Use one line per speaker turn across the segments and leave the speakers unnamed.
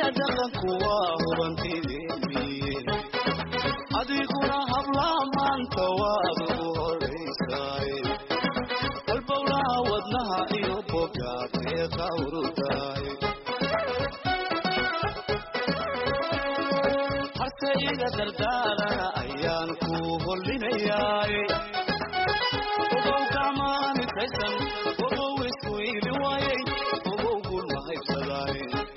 hidiya dhaqanku waa hubantideeniye adiguna hablaa maanta waad ugu horaysaay halbowlaha wadnaha iyo bogaatee qawrudaay harse iga dardaarana ayaan ku hollinayaay ogow gacmaanitaysan ogow isku iili waayay ogow gul mahaybsadaay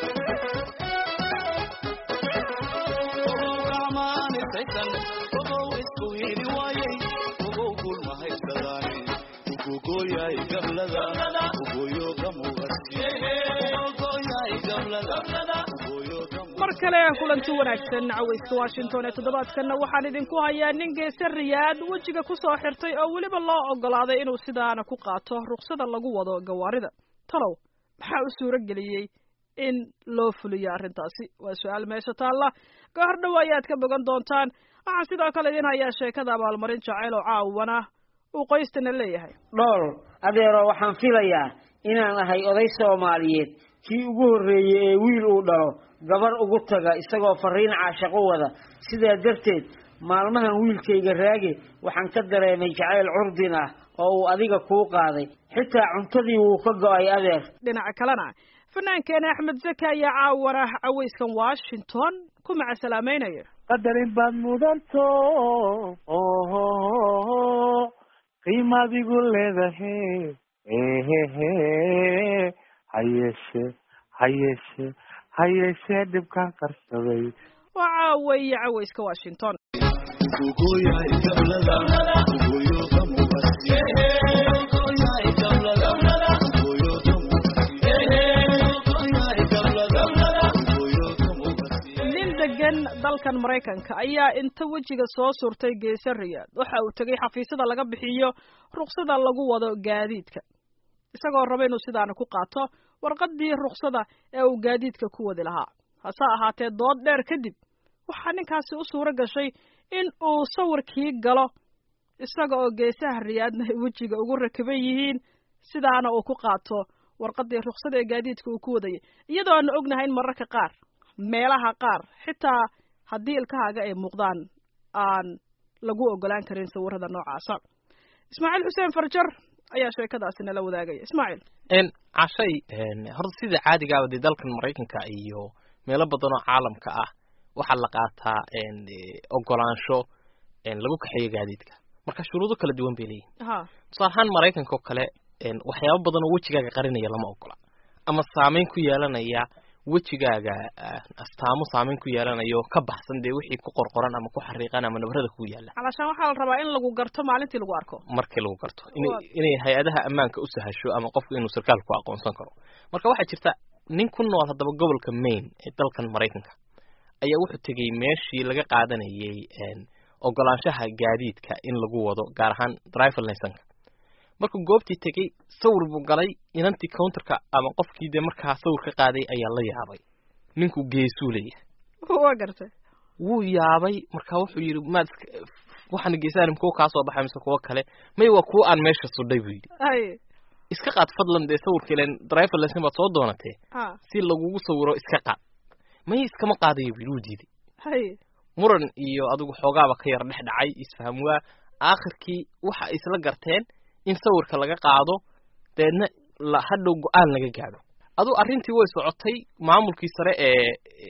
ogow gacmaanitaysan ogow isku iili waayay ogow gul mahaybsadaay ugogoyaay gablada ugoyo gamuqasi ugogoyaay gablada ugoyo gamu
mar kale kulanti wanaagsan cawayska washington ee toddobaadkanna waxaan idinku hayaa nin geese riyaad wejiga ku soo xirtay oo weliba loo ogolaaday inuu sidaana ku qaato ruksada lagu wado gawaarida talow maxaa u suuro geliyey in loo fuliyo arrintaasi waa su-aal meesha taalla goor dhow ayaad ka bogan doontaan waxaan sidoo kale idin hayaa sheekada abaalmarin jacayl oo caawana uu qoystana leeyahay
dhool adeero waxaan filayaa inaan ahay oday soomaaliyeed kii ugu horreeyey ee wiil uu dhalo gabar ugu taga isagoo fariin caashaqo wada sidaa darteed maalmahan wiilkayga raage waxaan ka dareemay jacayl curdin ah oo uu adiga kuu qaaday xitaa cuntadii wuu ka go'ay adeer
dhinaca kalena fanaankeena axmed zaki ayaa caawana cawayskan washington ku macasalaameynaya
qadarin baad mudanto oho qiimadigu leedahe ehehe hayeeshe hayeeshe hayeeshee dhibkaan qarsaday
waa caaweeye cawayska washington
ugogoyaay gablada ugoyo gamuqasi ugogoyaay gablada ugoyo gamuqasi ugogoyaay gablada ugoyo gamuqasi
nin degan dalkan maraykanka ayaa inta wejiga soo surtay geese riyaad waxa uu tegay xafiisyada laga bixiyo ruksada lagu wado gaadiidka isagoo raba inuu sidaana ku qaato warqadii ruksada ee uu gaadiidka ku wadi lahaa hase ahaatee dood dheer kadib waxaa ninkaasi u suuro gashay in uu sawirkii galo isaga oo geesaha riyaadna ay wejiga ugu rakiban yihiin sidaana uu ku qaato warqadii ruksada ee gaadiidka uu ku wadayay iyadoo aanu ognahay in mararka qaar meelaha qaar xitaa haddii ilkahaaga ay muuqdaan aan lagu ogolaan karin sawirada noocaasa ismaaciil xuseen farjar ayaa sheekadaasi nala wadaagaya ismaaciil
n cashay horta sida caadigaaba dee dalkan maraykanka iyo meelo badan oo caalamka ah waxaa la qaataa ogolaansho lagu kaxeeyo gaadiidka marka shuruudo kala duwan bay leeyihin
ha
tusaale ahaan maraykanka oo kale waxyaabo badan oo wejigaaga qarinaya lama ogola ama saameyn ku yeelanaya wejigaaga astaamo saameyn ku yeelanayo ka baxsan dee wixii ku qorqoran ama ku xariiqan ama nabarada ku yaala
calashaan waxaa la rabaa in lagu garto maalintii lagu arko
markii lagu garto inay inay hay-adaha ammaanka u sahasho ama qofku inuu sarkaalku aqoonsan karo marka waxaa jirta nin ku nool haddaba gobolka maine ee dalkan maraykanka ayaa wuxuu tegey meeshii laga qaadanayay ogolaanshaha gaadiidka in lagu wado gaar ahaan driver licenka markuu goobtii tegey sawir buu galay inantii counterka ama qofkii dee markaa sawir ka qaaday ayaa la yaabay ninkuu geesuu leeyahay
waa gartay
wuu yaabay marka wuxuu yidhi maad iska waxaana geesahan kuwa kaa soo baxay mise kuwo kale may waa kuwa aan meesha sudhay buu yidhi
hay
iska qaad fadlan dee sawirka ilen driver license baad soo doonatee
ha
si lagugu sawiro iska qaad may iskama qaadayo buu yidhi wuu diiday
hay
muran iyo adigu xoogaaba ka yar dhex dhacay isfaham waa aakhirkii waxa ay isla garteen in sawirka laga qaado deedna la hadhow go-aan laga gaadho aduu arrintii way socotay maamulkii sare ee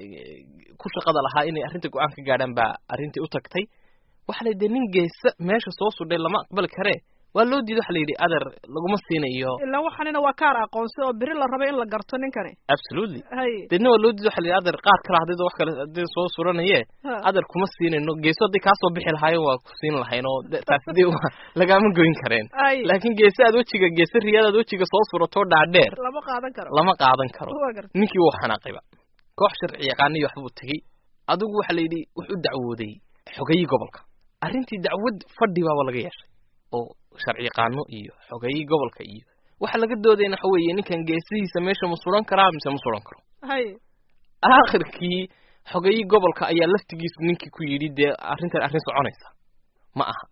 ku shaqada lahaa inay arrinta go-aan ka gaadhaan baa arrintii u tagtay waxa la yidhi nin geesa meesha soo sudhay lama aqbali karee waa loo diiday waxa la yidhi adeer laguma siinayo
ilaan waxaanina waa kaar aqoonsi oo beri la rabay in la garto ninkani
absolutely
hay
deedna waa loo diiday waxa la yidhi adeer qaar kale haddii wax kale haddii soo suranayee
ha
adeer kuma siinayno geeso hadday kaa soo bixi lahaayeen waa ku siin lahayn oo de- taasi dee waa lagaama goyn kareen
hay
laakiin geese aad wejiga geese riyaad aad wejiga soo suratoo dhaadheer
lama qaadan karo
lama qaadan karo
waa gartay
ninkii wuu xanaaqayba koox sharci yaqaaniyo waxbuu tegey adigu waxa la yidhi wuxuu dacwooday xogayii gobolka arrintii dacwad fadhi baaba laga yeeshay oo sharci yaqaano iyo xogayii gobolka iyo waxa laga doodayna waxa weeye ninkan geesihiisa meesha ma suran karaa mise ma suran karo
hay
aakhirkii xogayii gobolka ayaa laftigiisu ninkii ku yidhi dee arrintan arrin soconaysa ma aha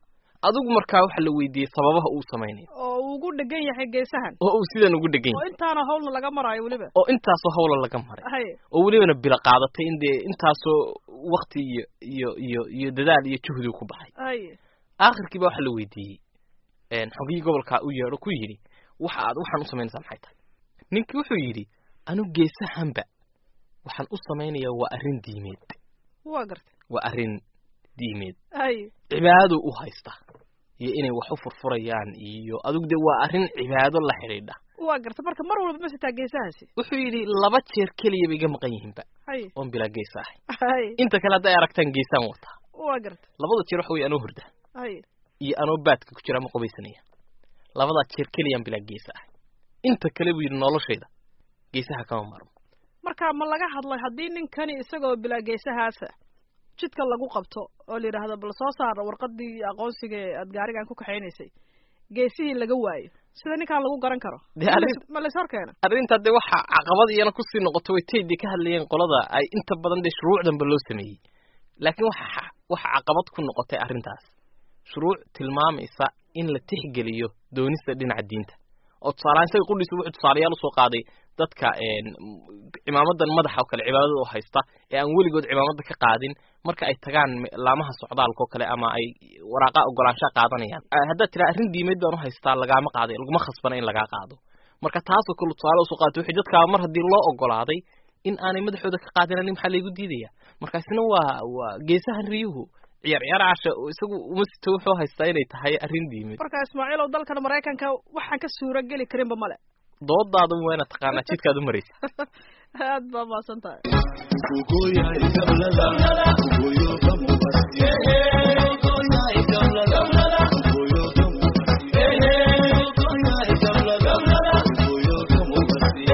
adigu markaa waxaa la weydiiyey sababaha uu samaynayo
oo uu ugu dhegan yahay geesahan
oo uu sidan ugu dhegan
oo
yahay
intaana hawlna laga maraayo weliba
oo intaasoo hawla laga maray
haye
oo welibana bila qaadatay in dee intaasoo wakti iyo iyo iyo iyo dadaal iyo juhdi ku baxay
haye
aakhirkii ba waxaa la weydiiyey xogiyii gobolkaa u yeedho ku yidhi waxa aad waxaan u samaynaysaa maxay tahay ninkii wuxuu yidhi anu geesahanba waxaan u samaynayaa waa arrin diimeed
waa gartay
waa arrin diimeed
haye
cibaado u haysta iyo inay wax u furfurayaan iyo adigu dee waa arrin cibaado la xidhiidha
waa gartay marka mar walba ma sitaa geesahaasi
wuxuu yidhi laba jeer keliya bay iga maqan yihiinba
haye
oon bilaa geesa ahay
haye
inta kale hadday aragtaan geesaan wataa
waa gartay
labada jeer waxa weye anoo hurda
haye
iyo anoo baadka ku jira ama qubaysanaya labadaa jeer keliyaan bilaa geesa ahay inta kale buu yidhi noloshayda geesaha kama marmo
marka ma laga hadlay haddii ninkani isagoo bilaa geesahaasa jidka lagu qabto oo la yidhaahdo bal soo saar warqadii aqoonsiga ee aad gaarigan ku kaxaynaysay geesihii laga waayo sida ninkaan lagu garan karo
Dee arrin-
ma lays hor keena
arrintaa dee waxa caqabad iyana kusii noqoto way taydii ka hadlayeen qolada ay inta badan dee shuruucdanba loo sameeyey laakiin waxa waxa caqabad ku noqotay arrintaas shuruuc tilmaamaysa in la tixgeliyo doonista dhinaca diinta oo tusaalahaan isaga qudhiisa wuxuu tusaalayaal usoo qaaday dadka een, cimaamadan madaxa oo kale cibaadada oo haysta ee aan weligood cimaamada ka qaadin marka ay tagaan me- laamaha socdaalka oo kale ama ay waraaqa ogolaanshaha qaadanayaan Ah, haddaad tiraa arrin diimeed baan u haystaa lagaama qaaday laguma khasbana in lagaa qaado marka taasoo kale tusaale usoo qaatay wixii dadkaa mar haddii loo ogolaaday in aanay madaxooda ka qaadinanin maxaa laygu diidaya markaasina waa waa geesahan riyuhu ciyaar ciyaar casha oo isagu uma sito wuxuu haystaa inay tahay arrin diimeed
marka ismaaciilow dalkan maraykanka waxaan ka suura geli karinba male
doodaada waa inaad taqaanaa jidkaad u maraysa
aad baa maasan tahay
Kukuya ikablada, kukuyo kamubasi. Kukuya ikablada, kukuyo kamubasi. Kukuya ikablada, kukuyo kamubasi.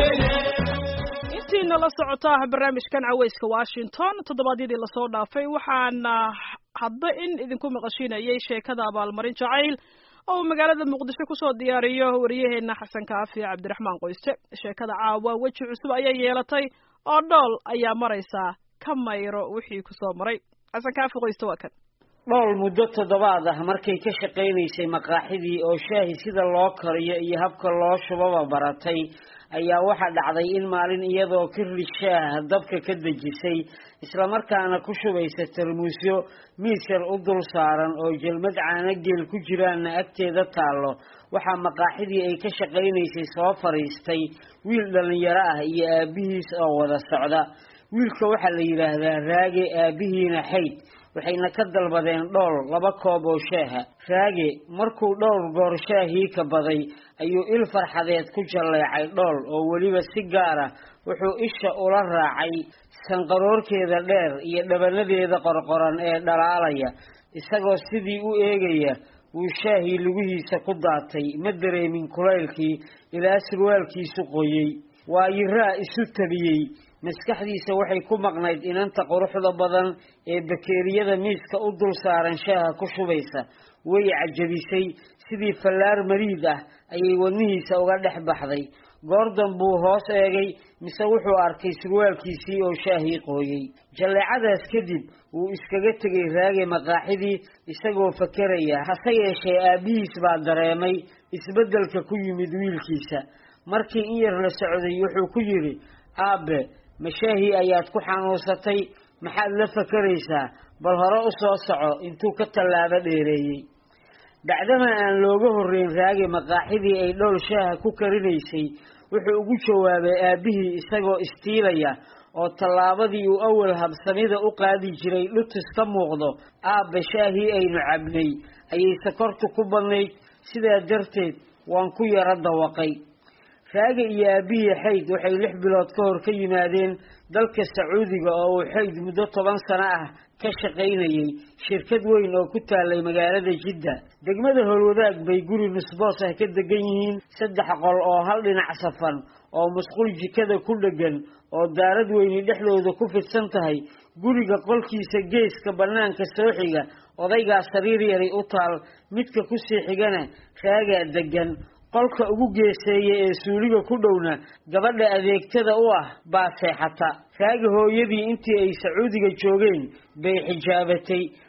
intiina la socota barnaamijkan caweyska washington toddobaadyadii lasoo dhaafay waxaana hadda in idinku maqashiinayay sheekada abaalmarin jacayl oo uu magaalada muqdisho kusoo diyaariyo wariyaheena xasan kaafi cabdiraxmaan qoyste sheekada caawa weji cusub ayay yeelatay oo dhool ayaa maraysaa ka mayro wixii kusoo maray xasan kaafi qoyste waa kan
dhool muddo toddobaad ah markay ka shaqaynaysay maqaaxidii oo shaahi sida loo kariyo iyo habka loo shubaba baratay ayaa waxaa dhacday in maalin iyadoo kirli shaah dabka ka dejisay islamarkaana ku shubaysa tarmuusyo miis yar u dul saaran oo jelmad caano geel ku jiraanna agteeda taallo waxaa maqaaxidii ay ka shaqaynaysay soo fadhiistay wiil dhallinyaro ah iyo aabbihiis oo wada socda wiilka waxaa la yidhaahdaa raage aabbihiina xayd waxayna ka dalbadeen dhool laba koob oo shaaha raage markuu dhowr goor shaahii ka baday ayuu il farxadeed ku jalleecay dhool oo weliba si gaara wuxuu isha ula raacay sanqaroorkeeda dheer iyo dhabanadeeda qorqoran ee dhalaalaya isagoo sidii u eegaya wuu shaahii lugihiisa ku daatay ma dareemin kulaylkii ilaa surwaalkiisu qoyey waa yiraa isu tabiyey maskaxdiisa waxay ku maqnayd inanta quruxda badan ee bakeeriyada miiska u dul saaran shaaha ku shubaysa way cajabisay sidii fallaar mariid ah ayay wadnihiisa uga dhex baxday goordan buu hoos eegay mise wuxuu arkay surwaalkiisii oo shaahii qooyey jalleecadaas kadib wuu iskaga tegay raage maqaaxidii isagoo fakeraya hase yeeshee aabbihiis baa dareemay isbeddelka ku yimid wiilkiisa markii in yar la socday wuxuu ku yidhi aabe mashaahii ayaad ku xanuunsatay maxaad la fakeraysaa bal hore u soo soco intuu ka tallaabo dheereeyey bacdama aan looga horreyn raage maqaaxidii ay dhowl shaaha ku karinaysay wuxuu ugu jawaabay aabbihii isagoo istiilaya oo tallaabadii uu awal habsamida u qaadi jiray dhutus ka muuqdo aabbe shaahii aynu cabnay ayay sakortu ku badnayd sidaa darteed waan ku yaro dawaqay raage iyo aabihii xayd waxay lix bilood ka hor ka yimaadeen dalka sacuudiga oo uu xayd muddo toban sano ah ka shaqaynayay shirkad weyn oo ku taalay magaalada jidda degmada howlwadaag bay guri nusboos ah ka degan yihiin saddex qol oo hal dhinac safan oo musqul jikada ku dheggan oo daarad weyni dhexdooda ku fidsan tahay guriga qolkiisa geeska bannaanka soo xiga odaygaa sariir yari u taal midka kusii xigana raagaa deggan qolka ugu geeseeya ee suuliga ku dhowna gabadha adeegtada u ah baa seexata raagi hooyadii intii ay sacuudiga joogeen bay xijaabatay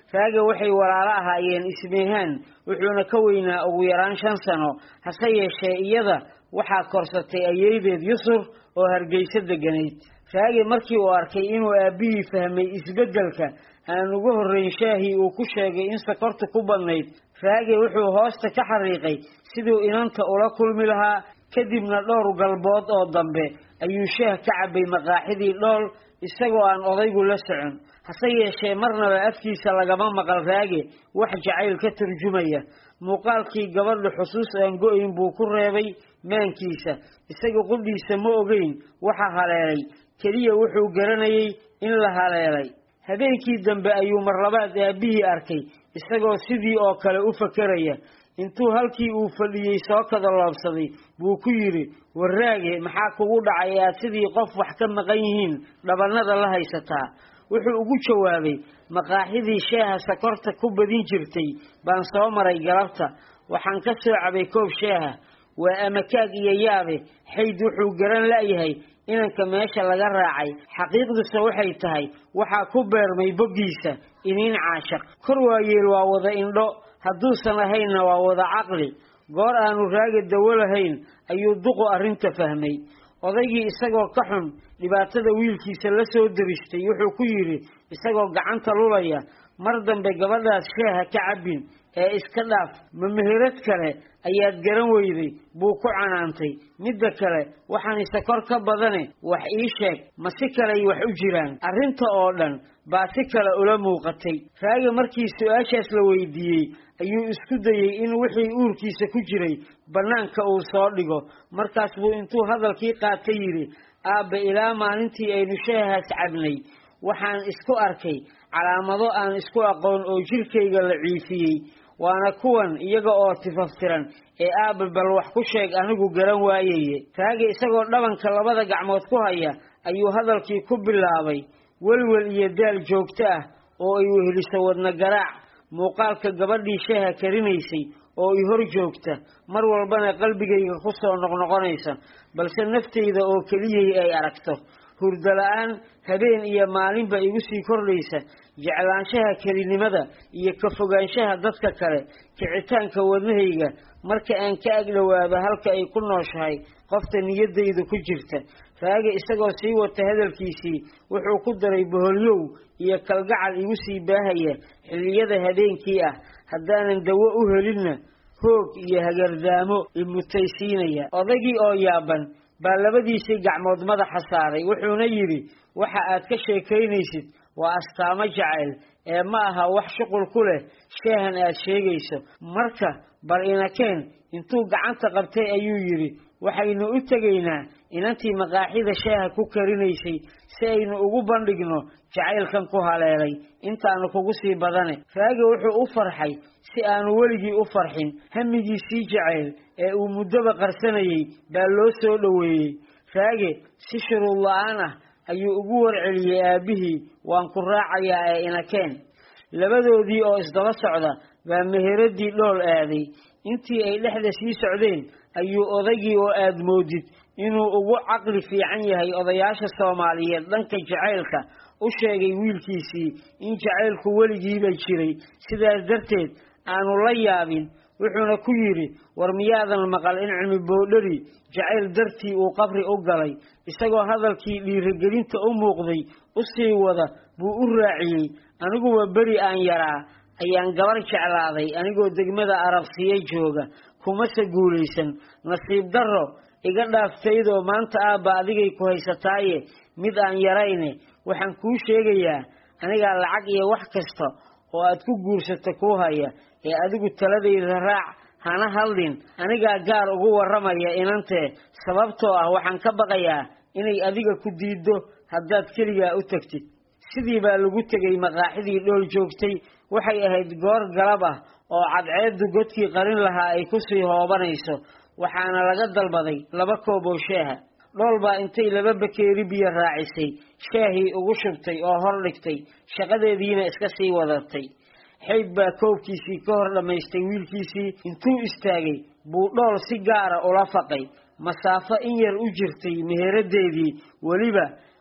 raage waxay walaalo ahaayeen ismeehaan wuxuuna ka weynaa ugu yaraan shan sano hase yeeshee iyada waxaa korsatay ayeydeed yusuf oo hargeysa deganayd raage markii uu arkay inuu aabbihii fahmay isbeddelka aan ugu horrayn shaahii uu ku sheegay in sokortu ku badnayd raage wuxuu hoosta ka xariiqay siduu inanta ula kulmi lahaa kadibna dhowr galbood oo dambe ayuu shaah ka cabbay maqaaxidii dhool isagoo aan odaygu la socon hase yeeshee marnaba afkiisa lagama maqal raage wax jacayl ka turjumaya muuqaalkii gabadha xusuus aan go-ayn buu ku reebay maankiisa isaga qudhiisa ma ogeyn waxa haleelay keliya wuxuu garanayay in la haleelay habeenkii dambe ayuu marlabaad aabbihii arkay isagoo sidii oo kale u fakeraya intuu halkii uu fadhiyey soo kadaloobsaday buu ku yidhi warraage maxaa kugu dhacay aad sidii qof wax ka maqan yihiin dhabannada la haysataa wuxuu ugu jawaabay maqaaxidii shaaha sakorta ku badin jirtay baan soo maray galabta waxaan ka soo cabay koob shaaha waa amakaag iyo yaabe xayd wuxuu garan la'yahay inanka meesha laga raacay xaqiiqduse waxay tahay waxaa ku beermay boggiisa iniin caashaq kor waayeel waa wada indho hadduusan ahaynna waa wada caqli goor aanu raaga dawo lahayn ayuu duqu arrinta fahmay odaygii isagoo ka xun dhibaatada wiilkiisa la soo deristay wuxuu ku yidhi isagoo gacanta lulaya mar dambe gabadhaas shaaha ka cabbin ee iska dhaaf ma meherad kale ayaad garan weyday buu ku canaantay midda kale waxaan isakor ka badane wax ii sheeg ma si kaley wax u jiraan arrinta oo dhan baa si kale ula muuqatay raaga markii su-aashaas la weydiiyey ayuu isku dayey in wixii uurkiisa ku jiray bannaanka uu soo dhigo markaas buu intuu hadalkii qaata yidhi aabbe ilaa maalintii aynu shaahaas cabnay waxaan isku arkay calaamado aan isku aqoon oo jirkayga la ciifiyey waana kuwan iyaga oo tifaftiran ee aabbe bal wax ku sheeg anigu garan waayaye raage isagoo dhabanka labada gacmood ku haya ayuu hadalkii ku bilaabay welwel iyo daal joogto ah oo ay weheliso wadna garaac muuqaalka gabadhii shaaha karinaysay oo i hor joogta mar walbana qalbigayga ku soo noqnoqonaysa balse naftayda oo keliyay ay aragto hurdo la-aan habeen iyo maalinba igu sii kordhaysa jeclaanshaha kelinimada iyo ka fogaanshaha dadka kale kicitaanka wadnahayga marka aan ka agdhowaado halka ay ku nooshahay qofta niyaddayda ku jirta raage isagoo sii wata hadalkiisii wuxuu ku daray boholyow iyo kalgacal igu sii baahaya xilliyada habeenkii ah haddaanan dawo u helinna hoog iyo hagardaamo imutaysiinaya odaygii oo yaaban baa labadiisii gacmood madaxa saaray wuxuuna yidhi waxa aad ka sheekaynaysid waa astaamo jacayl ee ma aha wax shuqul ku leh sheehan aad sheegayso marka bal inakeen intuu gacanta qabtay ayuu yidhi waxaynu u tegaynaa inantii maqaaxida shaaha ku karinaysay si aynu ugu bandhigno jacaylkan ku haleelay intaanu kugu sii badane raage wuxuu u farxay si aanu weligii u farxin hamigiisii jacayl ee uu muddoba qarsanayay baa loo soo dhoweeyey raage si shuruud la-aan ah ayuu ugu warceliyey aabbihii waan ku raacayaa ee inakeen labadoodii oo isdaba socda baa meheradii dhool aaday intii ay dhexda sii socdeen ayuu odaygii oo aad moodid inuu ugu caqli fiican yahay odayaasha soomaaliyeed dhanka jacaylka u sheegay wiilkiisii in jacaylku weligiiba jiray sidaas darteed aanu la yaabin wuxuuna ku yidhi war miyaadan maqal in cilmi boodhari jacayl dartii uu qabri u galay isagoo hadalkii dhiirigelinta u muuqday u sii wada buu u raaciyey aniguba beri aan yaraa ayaan gabar jeclaaday anigoo degmada arabsiya jooga kumase guulaysan nasiib darro iga dhaaftaydoo maanta aabba adigay ku haysataaye mid aan yarayne waxaan kuu sheegayaa anigaa lacag iyo wax kasta oo aad ku guursato kuu haya ee adigu taladayda raac hana hadlin anigaa gaar ugu warramaya inantee sababtoo ah waxaan ka baqayaa inay adiga ku diiddo haddaad keligaa u tagtid sidii baa lagu tegay maqaaxidii dhool joogtay waxay ahayd goor galab ah oo cadceeddu godkii qarin lahaa ay kusii hoobanayso waxaana laga dalbaday laba koob oo shaaha dhool baa intay laba bakeeri biyo raacisay shaahii ugu shubtay oo hor dhigtay shaqadeediina iska sii wadatay xayd baa koobkiisii ka hor dhammaystay wiilkiisii intuu istaagay buu dhool si gaara ula faqay masaafo in yar u jirtay meheraddeedii weliba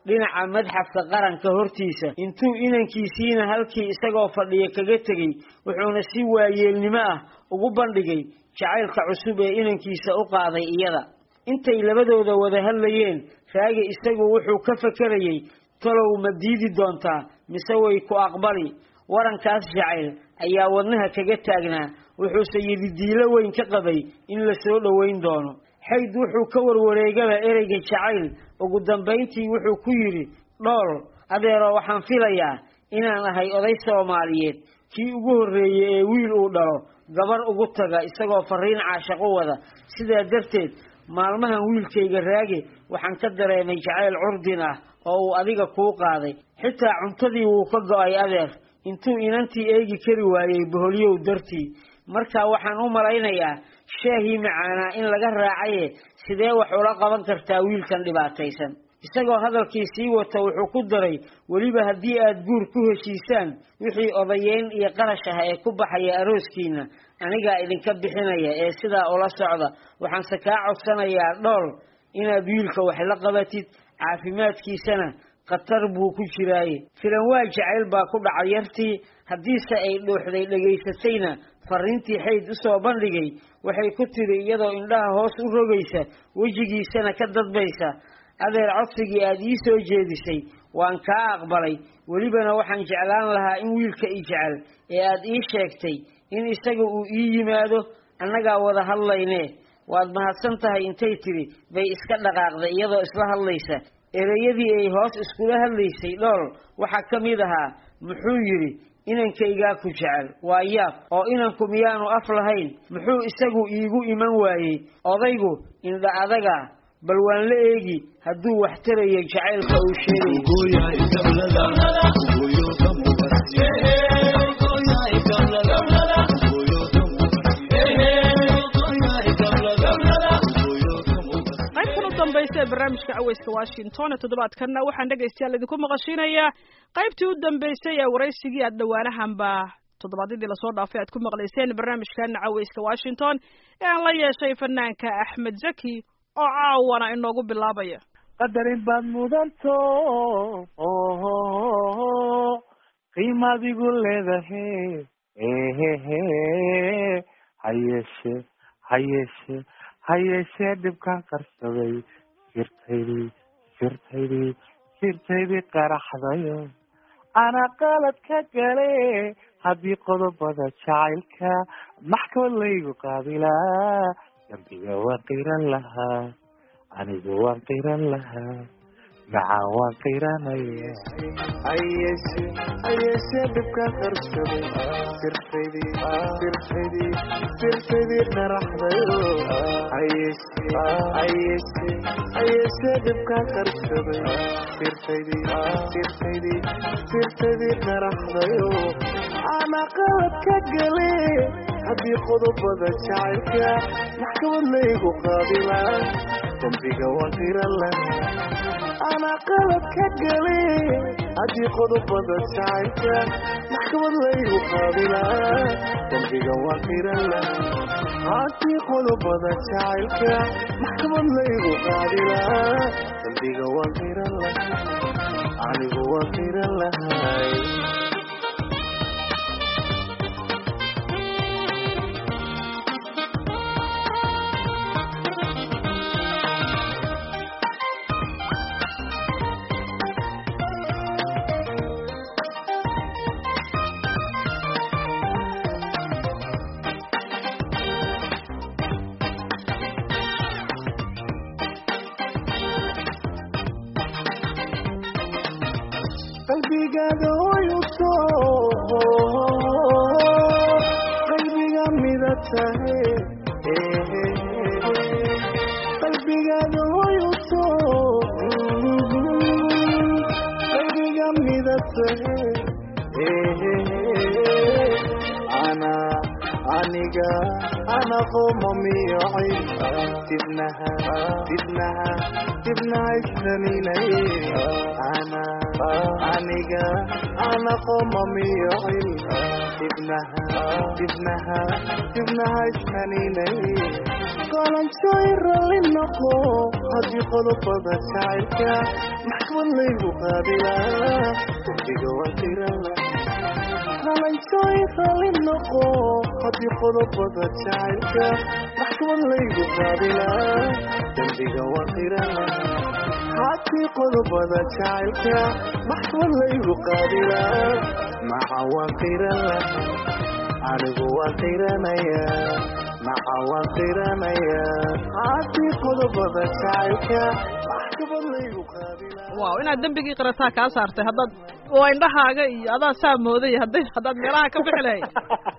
dhinaca madxafka qaranka hortiisa intuu inankiisiina halkii isagoo fadhiya kaga tegey wuxuuna si waayeelnimo ah ugu bandhigay jacaylka cusub ee inankiisa u qaaday iyada intay labadooda wada hadlayeen raagi isagu wuxuu ka fakerayey talow ma diidi doontaa mise way ku aqbali warankaas jacayl ayaa wadnaha kaga taagnaa wuxuuse yididiilo weyn ka qabay in la soo dhoweyn doono xayd wuxuu ka warwareegaba ereyga jacayl ugu dambayntii wuxuu ku yidhi dhool adeero waxaan filayaa inaan ahay oday soomaaliyeed kii ugu horreeyey ee wiil uu dhalo gabar ugu taga isagoo fariin caashaq u wada sidaa darteed maalmahan wiilkayga raage waxaan ka dareemay jacayl curdin ah oo uu adiga kuu qaaday xitaa cuntadii wuu ka go-ay adeer intuu inantii eegi kari waayey boholyow dartii marka waxaan u malaynayaa shaahii macaanaa in laga raacaye sidee wax ula qaban kartaa wiilkan dhibaataysan isagoo hadalkii sii wata wuxuu ku daray weliba haddii aad guur ku heshiisaan wixii odayeyn iyo qarash ah ee ku baxaya arooskiina anigaa idinka bixinaya ee sidaa ula socda waxaanse kaa codsanayaa dhool inaad wiilka wax la qabatid caafimaadkiisana khatar buu ku jiraaye filan waa jacayl baa ku dhacay yartii haddiise ay dhuuxday dhegaysatayna fariintii xayd usoo bandhigay waxay ku tidhi iyadoo indhaha hoos u rogaysa wejigiisana ka dadbaysa adeer codsigii aada ii soo jeedisay waan kaa aqbalay welibana waxaan jeclaan lahaa in wiilka i jecel ee aada ii sheegtay in isaga uu ii yimaado annagaa wada hadlaynee waad mahadsan tahay intay tidhi bay iska dhaqaaqday iyadoo isla hadlaysa ereyadii ay hoos iskula hadlaysay dhool waxaa ka mid ahaa muxuu yidhi inankaygaa ku jecel waa yaab oo inanku miyaanu af lahayn muxuu isagu iigu iman waayey odaygu indha adaga bal waan la eegi hadduu wax tarayo jacaylka uu sheegay
qaybtan u dambaysa ee barnaamijka caweyska washington ee toddobaadkanna waxaan dhegaystayaal idinku maqashinayaa qaybtii u dambeysay ee waraysigii aad dhowaanahanba toddobaadyadii lasoo dhaafay aad ku maqlayseen barnaamijkana caweyska washington ee aan la yeeshay fanaanka axmed zaki oo caawana inoogu bilaabaya
qadarin baad mudanto oho qiimaadigu leedahe ehehe hayeeshe hayeeshe hayeeshee dhibkaan qarsaday sirtaydii sirtaydii sirtaydii qaraxdayo ana qalad ka gale haddii qodobada jacaylka maxkamad laygu qaabilaa dambiga waan qiran lahaa anigu waan qiran lahaa macaan waan qiranaya
hayeeshe hayeeshee dhibkaan qarsaday sirtaydii sirtaydii sirtaydii qaraxdayo hayeeshe hayeeshe hayeeshee dhibkaan qarsaday sirtaydii sirtaydii sirtaydii qaraxdayo ana qalad ka gale haddii qodobada jacaylka maxkamad laygu qaabilaa dambiga waan qiran lahaa ana qalad ka gale haddii qodobada jacaylka maxkamad laygu qaabilaa dambiga waan qiran lahaa haddii qodobada jacaylka maxkamad laygu qaabilaa dambiga waan qiran lahaa anigu waan qiran lahay qalbigaada hoyuto qalbiga mida tahe qalbigaada hoyuto qalbiga mida tahe ana aniga ana qoma miyocay dibnaha dibnaha dibnaha isnaninay ana aniga ana qoma miyocay dibnaha dibnaha dibnaha isnaninay qalanjooy ralli noqo haddii qodobada jacaylka maxkamad laygu qaadilaa dambiga waan tirala qalanjooy ralli noqo haddii qodobada jacaylka maxkamad laygu qaadilaa dambiga waan tirala haddii qodobada jacaylka maxkamad laygu qaadilaa maca waan tirala anigu waan tiranayaa maca waan tiranayaa haddii qodobada jacaylka maxkamad laygu qaadilaa
waaw inaad dembigii qirataa kaa saartay haddaad waa indhahaaga iyo adaa saa mooday hadday haddaad meelaha ka bixi lahayd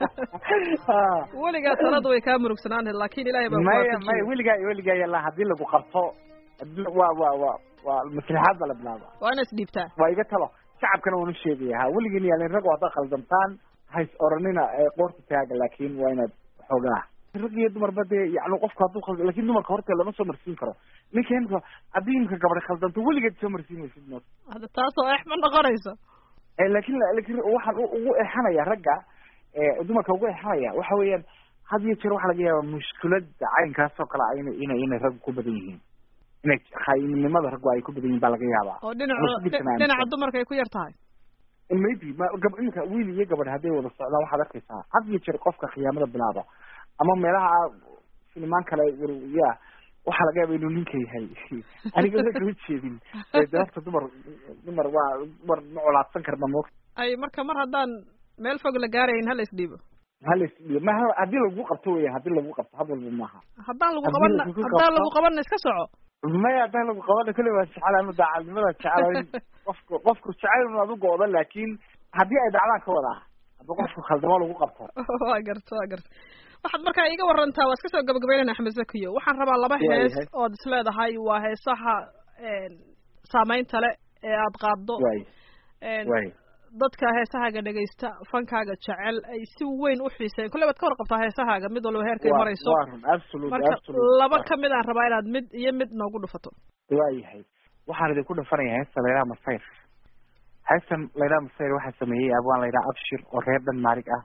weligaa taladu way kaa murugsanaan lahayd laakiin ilaahay baa
maya
kuwaafajiyey.
maya weligaa iyo weligaa yalla haddii lagu qabto waa waa waa waa maslaxaad baa la bilaaba
waa inaad isdhiibtaa
waa iga talo shacabkana waanu sheegaya ha weligiin yaalin rag haddaad khaldamtaan hays oranina ee qoorta taaga laakiin waa inaad xoogaa rag iyo dumarba dee yani qofku hadduu khalda lakin dumarka horta lama soo marsiin karo ninka imka haddii imka gabadha khaldanto weligeed soo marsiin maysid mood
hadda taasoo eex ma noqonayso
Eh, laakin laakin waxaan u- ugu exanaya ragga eh, dumarka ugu exanaya waxa weeyaan had iyo jeer waxaa laga yaabaa mushkilada caynkaas oo kale ah inay inay inay raggu ku badan yihiin inay khaayinimada raggu ay ku badan yihiin baa laga yaabaa
oo dhinaca
Mushkilkiisana aaminsan.
dhinaca dumarka ay ku yar tahay
maybe ma gab iminka wiil iyo gabadh hadday wada socdaan waxaad arkaysaa had iyo jeer qofka khiyaamada bilaaba ama meelaha filimaan kale war- ya waxaa laga yaaba inuu ninka yahay aniga ma kama jeedin ee de horta dumar dumar waa dumar ma colaadsan karna mo
ay marka mar haddaan meel fog la gaarayn hala isdhiibo
halas ma haddii lagu qabto weya haddii lagu qabto had walba maaha
haddaan lagu
Haddii
qabanna
lagu
haddaan
qabto-
lagu qabanna iska soco
maya haddaan lagu qabana kule waa jecel ama daacadnimada jecel in qofku qofku jecel inu adu go-do laakin haddii ay dhacdaan ka wada haddii qofku khaldamo lagu qabto
waa garta waa garta waxaad markaa iga warantaa waa iska soo gabagabeynayna axmed zakiyo waxaan rabaa laba
Waa
hees
yahay.
ood isleedahay waa heesaha saameynta le ee aad qaaddo
waay
een,
waay
dadka heesahaaga dhegaysta fankaaga jecel ay si weyn u xiiseyn kolley baad ka warqabtaa heesahaaga mid walba heerkay
waa
marayso
waa run absolute
marka
absolute
laba kamid aan rabaa inaad mid iyo mid noogu dhufato
waayahay waxaan idinku dhafanaya heesta layidhaha masayr heestan layidhaha masayr waxaa sameeyey abwaan layidhaha abshir oo reer dhanmaarig ah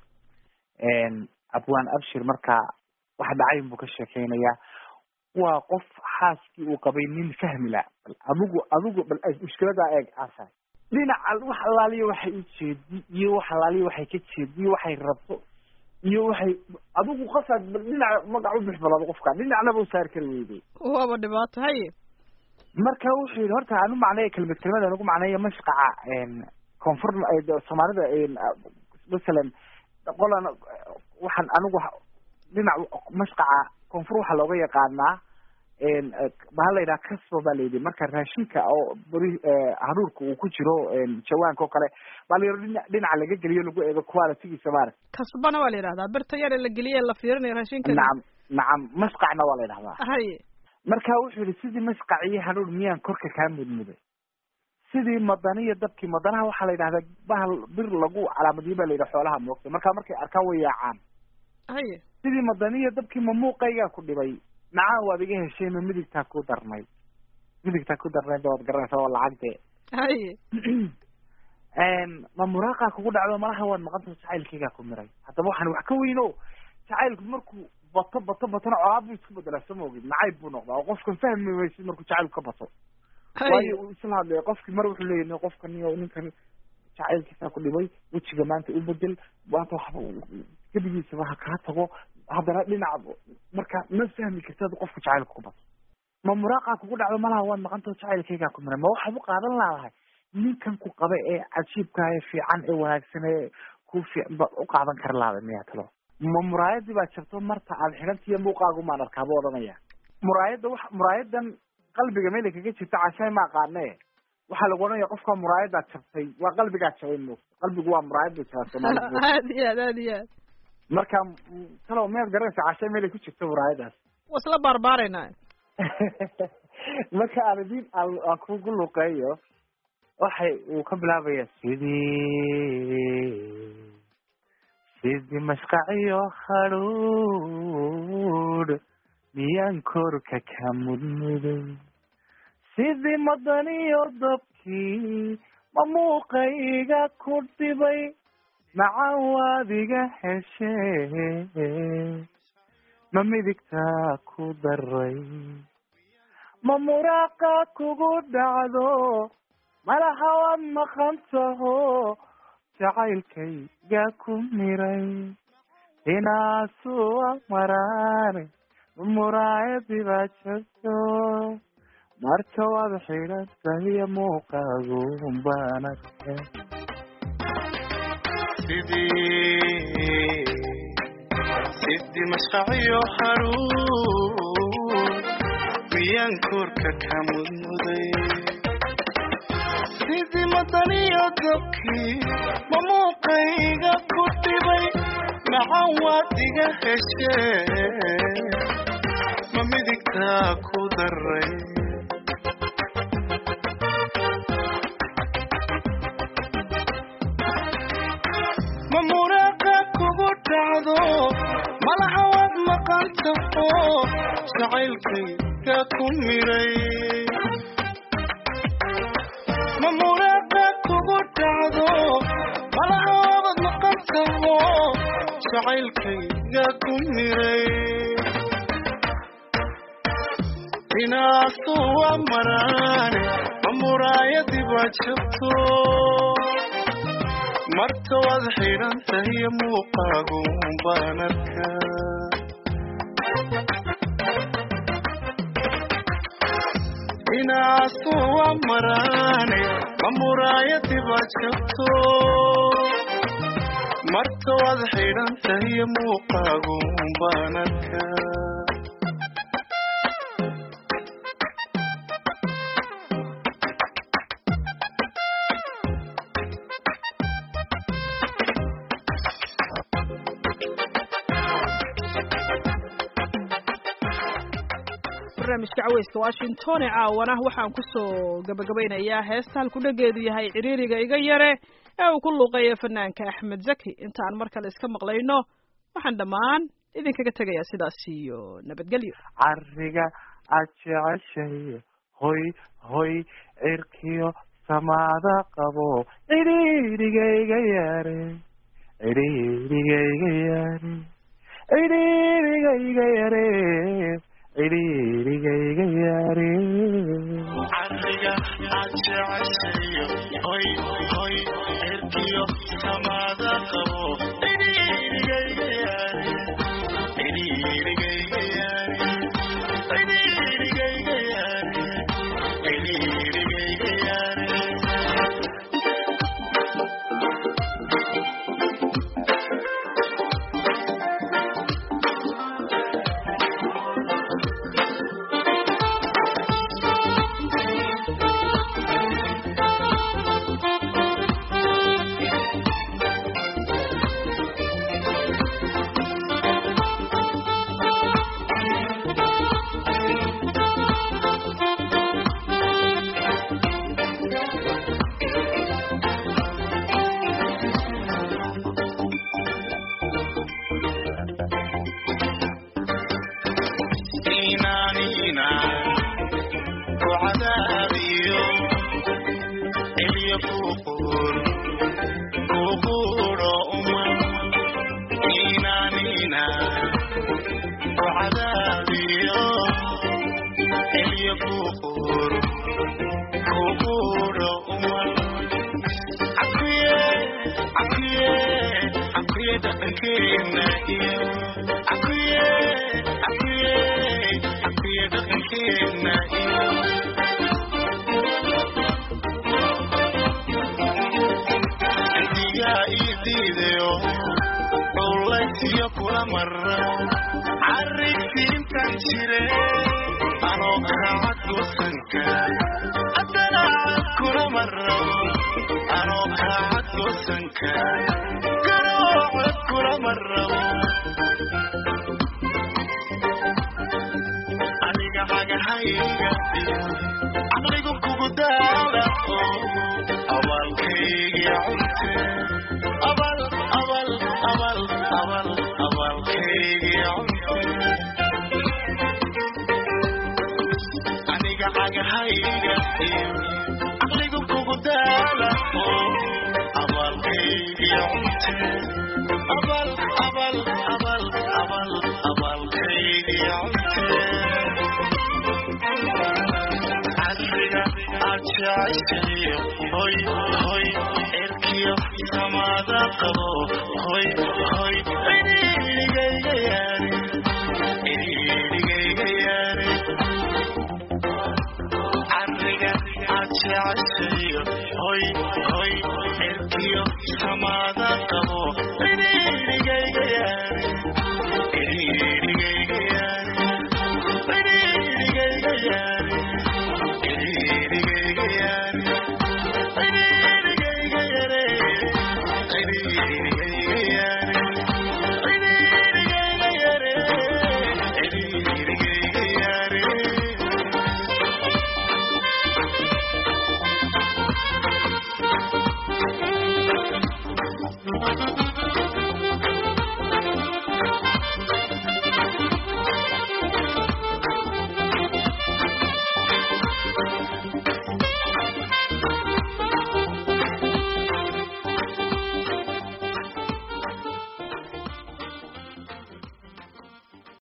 abwaan abshir markaa wax dhacayn buu ka sheekeynayaa waa qof xaaskii uu qabay nin fahmi la bal adigu adigu bal mushkiladaa eeg aasaay dhinaca wax allaaliya waxay u jeedi iyo wax allaaliya waxay ka jeedi iyo waxay rabto iyo waxay adigu qasaad bal dhinaca magac u bixbalado qofka dhinacnaba u saari kari weyday
waaba dhibaato haye
marka wuxuu yidhi horta aan u macneeya kelmad kelmad aan ugu macneeya mashqaca koonfur soomaalida masalan qolan waxaan anigu dhinac mashqaca koonfur waxaa looga yaqaanaa bahal la yidhaha casbo baa layidhi marka raashinka oo beri haruurka uu ku jiro jawaanka oo kale baa la yidhi dhina dhinaca laga geliyo lagu eego qualitygiisa maarata
kasbana waa la yidhahdaa birta yar ee la geliye la fiirinayo raashinka
nacam nacam mashqacna waa la yidhahdaa
haye
marka wuxuu yihi sidii masqac iyo hanuun miyaan korka kaa mudmuday sidii madaniyo dabkii madanaha waxaa la yidhahdaa bahal bir lagu calaamadiyo baa la yidhaha xoolaha moogta marka markay arkaan way yaacaan
haye
sidii madaniyo dabkii ma muuqaygaa ku dhibay nacaan waad iga heshay ma midigtaa ku darnay midigtaa ku darnayd waad garanaysaa waa lacagte
haye
ma muraaqaa kugu dhacdo malaha waad maqanta jacaylkaygaa ku miray haddaba waxaan wax ka weyno jacaylku markuu bato bato batona colaad buu isku bedelaa soo maogid nacayb buu noqdaa oo qofkan fahmi maysid markuu jacaylku ka bato waayo uu isla hadlaya qofki mar wuxuu leeyahy qofkan iyo ninkan jacaylkiisaa ku dhibay wejiga maanta u bedel maanta waxba gebigiisaba ha kaa tago haddana dhinaca marka ma fahmi kartid qofka jacaylka ku bato ma muraaqaa kugu dhacdo malaha waad maqantao jacaylkaygaa ku miray ma waxaad u qaadan laadahay ninkan ku qaba ee cajiibka ee fiican ee wanaagsan ee ku fiican baad u qaadan kara laada miyaa talo ma muraayadii baa jabto marta aad xidhantiiyo muuqaagu maan arkaa buu odhanaya muraayadda wa muraayadan qalbiga meelay kaga jirta cashay ma aqaane waxaa lagu odhanaya qofka muraayadaa jabtay waa qalbigaa jabay moogta qalbigu waa muraayad bay jabaa soomaalida
aad iyo aad aad iyo aad
marka talo miyaad garanaysa cashay meelay ku jirto muraayadaas
waa isla baarbaaraynaa
marka aan idin aan kugu luqeeyo waxay uu ka bilaabaya sidii sidii mashqaciyo hadhuudh miyaan korka ka mudmuday sidii madaniyo dabkii ma muuqayga ku dhibay macan waad iga heshee ma midigtaa ku daray ma muraaqa kugu dhacdo malaha waad maqan taho jacaylkayga ku miray inaasuwa maraane muraayadii baa jirto marka waad xidhan tahiya muuqaagu baan arkay
sidii sidii mashqaciyo haruun miyaan koorka ka mudmuday sidii madaniyo dabkii ma muuqayga ku dhibay macan waad iga heshee ma midigtaa ku daray ma muraaqa kugu dhacdo malaha waad maqan taho jacaylkayga ku miray ma muraaqa kugu dhacdo malaha waad maqan taho jacaylkayga ku miray inaasu waa maraane ma muraayadii baa jabto marta waad xidhan tahiyo muuqaagu baan arkaa inaasu waa maraane ma muraayadii baa jabto marta waad xidhan tahiyo muuqaagu baan arkaa
barnaamijka caweyska washington ee caawana waxaan kusoo gabagabaynayaa heesta halkudhageedu yahay ciriiriga iga yare ee uu ku luuqeeya fanaanka axmed zaki intaan mar kale iska maqlayno waxaan dhammaan idinkaga tegayaa sidaas iyo nabadgelyo
cariga aad jeceshay hoy hoy cirkiyo samaada qabo cidhiirigayga yaare cidhiirigayga yaare cidhiirigayga yare cidhiirigayga yaare
cariga aad jeceshayo hoy hoy cirkiyo samaada qabo cidhiirigayga yaare cidhiirigayga yaare cidhiirigayga yaare cidhiirigayga yaare inanina ku cadaabiyo ilyo kuqur kuquro uma inanina ku cadaabiyo ilyo kuqur kuquro uma akuye akuye akuye dhaqankeena iyo akuye akuye akuye dhaqankeena iyo andigaa ii diidayo dhowlaysiyo kula mara carigsiintan jire anoo kaacad goosanka haddana cad kula mara anoo kaacad goosanka garoo cod kula marabo adiga xagahayga iyo caqligu kugu daala oo abaalkayga cunte abal abal abal abal abaalkayga cunte aniga xagahayga iyo caqligu kugu daala oo abaalkayga cunte abal abal abal abal abaalkayga jeceshayo hoy hoy cirkiyo samaada qabo hoy hoy cidhiidhigayga yaare cidhiidhigayga yaare cariga aad jeceshayo hoy hoy cirkiyo samaada